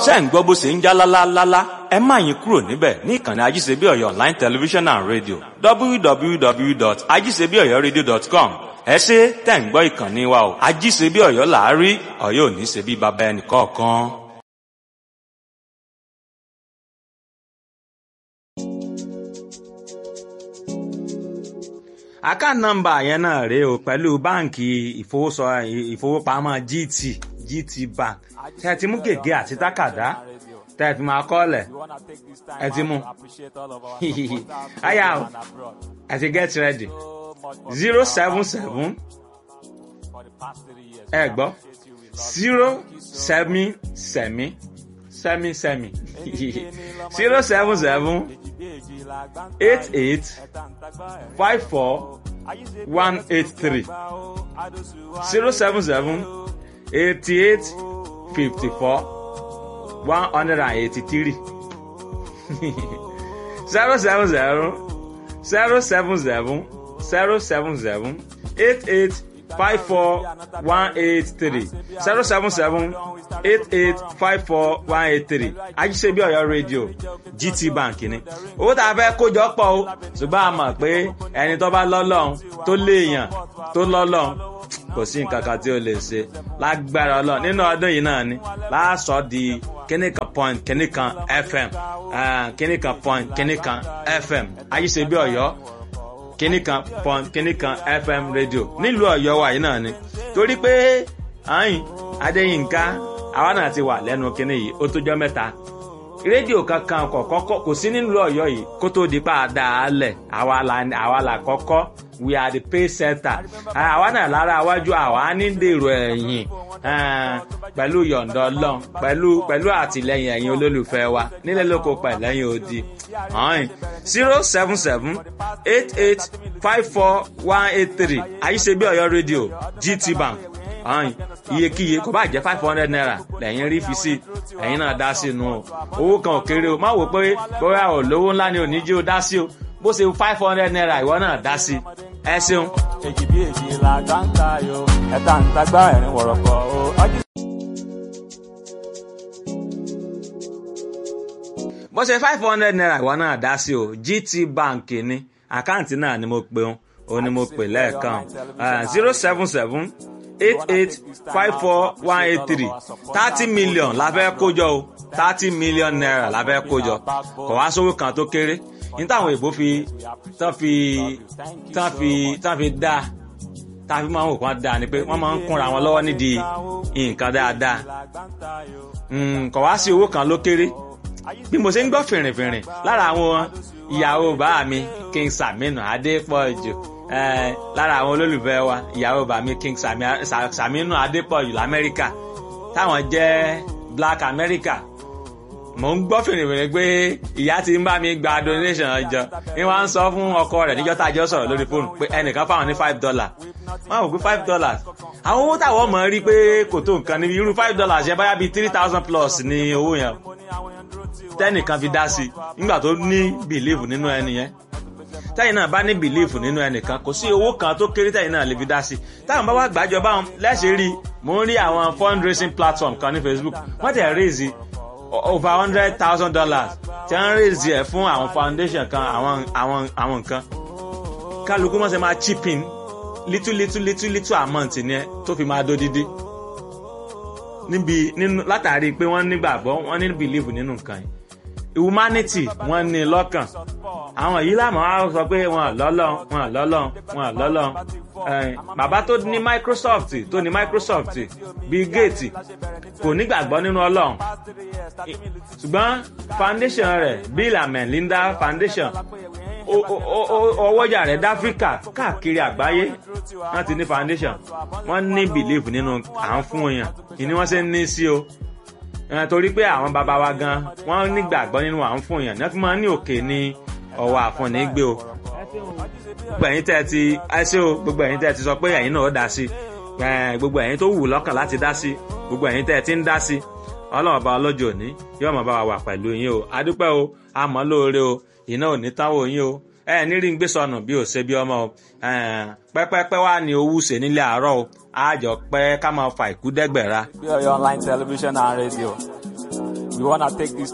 ṣé ń gbọ́ bó ṣe ń já lálálálá ẹ má yín kúrò níbẹ̀ ní ìkànnì ajíṣebíọ̀yọ̀ online television and radio www.ajíṣebíọ̀yọ̀radio.com ẹ ṣe tẹ̀ ń gbọ́ ìkànnì wa o ajíṣebíọ̀yọ̀ làárí ọ̀yọ́ ò ní ṣe bí baba ẹnì kọ̀ọ̀kan. account number yẹn náà rèé o pẹ̀lú báǹkì ìfowópamọ́ GT GT Bank tẹ́ ẹ ti mú gègé àti tákàdá tẹ́ ẹ fi máa kọ́ọ̀lẹ̀ ẹ ti mú àyà o ẹ ti get ready zero seven seven ẹ gbọ́ zero sẹ́mi sẹ́mi sẹ́mi sẹ́mi zero seven seven eight eight five four one eight three zero seven seven eighty eight fifty four one hundred and eighty three zero seven zero zero seven seven zero seven seven eight eight five four one eight three zero seven seven eight eight five four one eight three ajíṣebí Ọ̀yọ́ rédíò GT Bank ni owó tá a fẹ́ kójọ pọ̀ o ṣùgbọ́n a mọ̀ pé ẹni tó bá lọ́lọ́run tó léèyàn tó lọ́lọ́run kò sí nǹkan kan tí ó lè ṣe lágbára Ọlọ́run nínú ọdún yìí náà ni láàsọ di kíní kan point kíní kan FM kíní kan point kíní kan FM ajíṣebí Ọ̀yọ́ kíní kan point kíní kan FM rédíò nílùú Ọ̀yọ́ wa yìí náà ni torí pé ayin Adéyínká àwa náà ti wà lẹ́nu kíní yìí ó tójọ́ mẹ́ta rédíò kankan kọ̀kọ́kọ́ kò sí nílùú Ọ̀yọ́ yìí kó tó di pa àdá alẹ̀ àwa là kọ́kọ́ we are the pay center àwa náà lára iwájú àwa ní dèrò ẹ̀yìn pẹ̀lú yọ̀ǹda Ọlọ́run pẹ̀lú pẹ̀lú àtìlẹ́yìn ẹ̀yin olólùfẹ́ wa nílẹ̀ lóko pẹ̀lẹ́yìn odi zero seven seven eight eight five four one eight three àyíṣebí Ọ̀yọ́ rédíò GT Bank ọ̀hìn iyekíye kò bá jẹ́ five hundred naira lẹ́yìn rí fi sí ẹ̀yin náà dá sí inú o owó kan ò kéré o má wò pé bóyá ò lówó ńlá ni ò ní jí o dá sí o bó ṣe five hundred naira ìwọ náà dá sí ẹ ṣeun. èjì bí èjì la gbá ń ta yo ẹ̀ta ń tagbá ẹ̀rín wọ̀rọ̀kọ̀ o. bó ṣe five hundred naira ìwọ náà dá sí o GT Bank ni àkáǹtì náà ni mo pe òun òun ni mo pè lẹ́ẹ̀kan zero seven seven eight eight five four one eight three thirty million la fẹ́ kójọ o thirty million naira la fẹ́ kójọ kò wá sówó kan tó kéré ní táwọn èèbó fi tán fi tán fi tán fi dá tá a fi máa ń wò kán dáa ni pé wọ́n máa ń kúnra wọn lọ́wọ́ nídìí nǹkan dáadáa kò wá sí owó kan ló kéré bí mo ṣe ń gbọ́ fìrìnfìrìn lára àwọn ìyàwó bàá mi King Saminu Adépọ̀jù lára àwọn olólùfẹ́ wa ìyàwó bàmí King Saminu Adépọ̀jù lamẹ́ríkà táwọn jẹ́ Black America mò ń gbọ́ fìrìfìrì pé ìyá ti ń bá mi gba donation ọjọ́ ni wọ́n á ń sọ fún ọkọ rẹ̀ níjọ́ tá a jọ sọ̀rọ̀ lórí fóònù pé ẹnìkan fáwọn ní five dollars wọ́n á wò pé five dollars àwọn owó táwọn mọ̀ rí pé kò tó nǹkan níbi irú five dollars yẹn báyà bíi three thousand plus ní owó yẹn tẹ́nìkan fi dá sí nígbà tó ní believe nínú ẹni yẹn tẹ́yìn náà bá ní bìlíìfù nínú ẹnìkan kò sí owó kan tó kéré tẹ́yìn náà lè fi dá sí táwọn bá wá gbàjọ báwọn lẹ́sẹ̀ rí mò ń rí àwọn fundraising platform kan ní Facebook wọ́n tẹ̀ raise over hundred thousand dollars tí wọ́n raise ẹ̀ fún àwọn foundation kan àwọn àwọn àwọn nǹkan kálukú wọ́n ṣe máa chip in little little little little amount ni ẹ tó fi máa dódídí níbi nínú látàrí pé wọ́n nígbàgbọ́ wọ́n ní bìlíìfù nínú nǹkan yìí humanity wọ́n ní lọ́kàn àwọn yìí lámọ̀ á sọ pé wọn lọ́lọ́ wọn lọ́lọ́ wọn lọ́lọ́ bàbá tó ní Microsoft tó ní Microsoft Bill Gates kò nígbàgbọ́ nínú Ọlọ́run ṣùgbọ́n foundation rẹ̀ Bill and Melinda Foundation ọwọ́jà rẹ̀ dáfíríkà káàkiri àgbáyé wọ́n ti ní foundation wọ́n ní belief nínú à ń fún èèyàn ìní wọ́n ṣe ń ní sí o torí pé àwọn bàbá wa gan wọ́n nígbàgbọ́ nínú à ń fún èèyàn ní wọ́n fi máa ń ní òkè ní ọwọ́ àfọ̀nì gbé o gbogbo ẹ̀yin tẹ́ ti ẹṣẹ́ o gbogbo ẹ̀yin tẹ́ ti sọ pé ẹ̀yin náà ó dá sí gbogbo ẹ̀yin tó wù lọ́kàn láti dá sí gbogbo ẹ̀yin tẹ́ ti ń dá sí ọlọ́run ọba ọlọ́jọ́ òní yóò máa bá wa wà pẹ̀lú yín o adúpẹ́ o àmọ́ lóore o iná ò ní táwọn yín o ẹ ní rí ń gbé sọnù bí ò ṣe bí ọmọ o pẹ́pẹ́pẹ́ wá ní owó ṣe nílé àárọ̀ o àjọ pẹ́ ká máa fa ìkú dẹ́gbẹ̀ra. bí Ọ̀yọ́ online television and radio We wanna take this